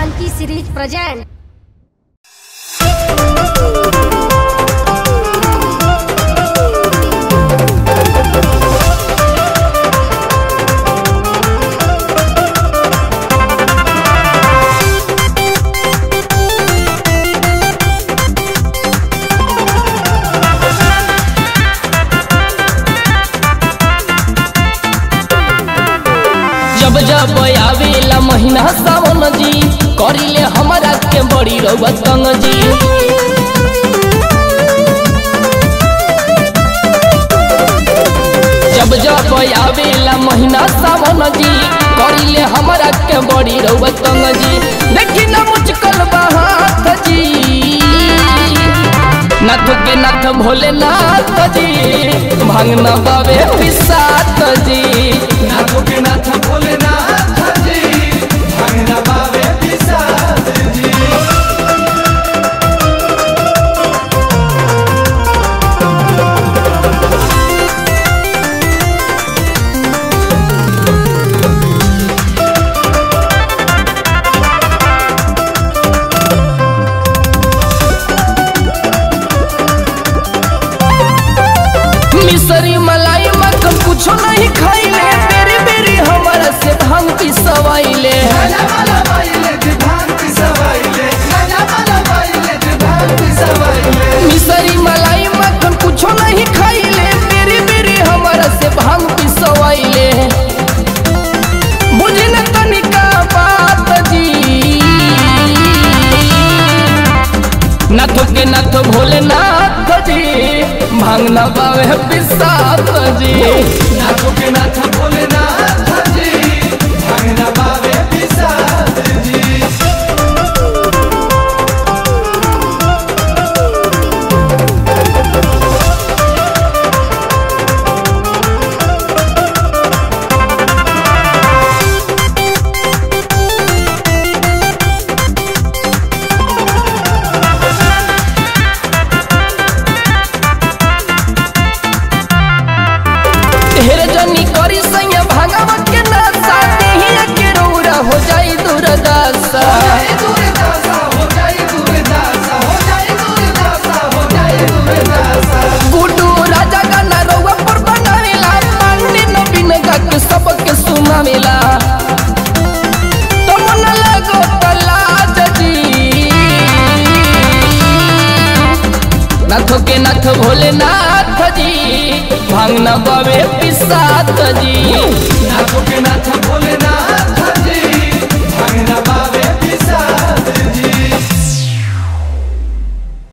Funky series present. जब जब आवेला महीना सावन जी करिले हमरा के बड़ी रउआ तंग जी जब जब आवेला महीना सावन जी करिले हमरा के बड़ी रउआ तंग जी देखी ना मुचकल बहात जी नाथ के नाथ भोलेनाथ जी भांगना बाबे विसात जी नाथ के नाथ भोलेनाथ जी भांगना बाबे पिसाद जी मिसरी मलाई मक्खन कुछो नहीं खाइले बेरी बेरी हमारा से भांग पिसवाइले गाजा वाला बाइले जे भांग पिसवाइले गाजा वाला बाइले जे भांग पिसवाइले मिसरी मलाई मक्खन कुछो नहीं खाइले बेरी बेरी हमारा से भांग पिसवाइले बुझे न तनिका बात जी नाथ के नाथ भोलेनाथ जी भांगना बावे पिसात जी नाथ के नाथ भोलेनाथ जी भांगना बाबे पिसाद जी ढेर जनी करी सैया भागवा के नशा देहिया के रौरा हो जाई दुर्दशा जाए दुर्दशा हो जाए दुर्दशा हो जाए दुर्दशा हो जाए दुर्दशा गुडू राजा गाना रौवा पर बनावेला पांडे नवीन गा के सबके सुनावेला तुम न लगो तलाज जी नाथ के नाथ भोलेनाथ जी भांगना बाबे पिसात जी नाथ के नाथ भोलेनाथ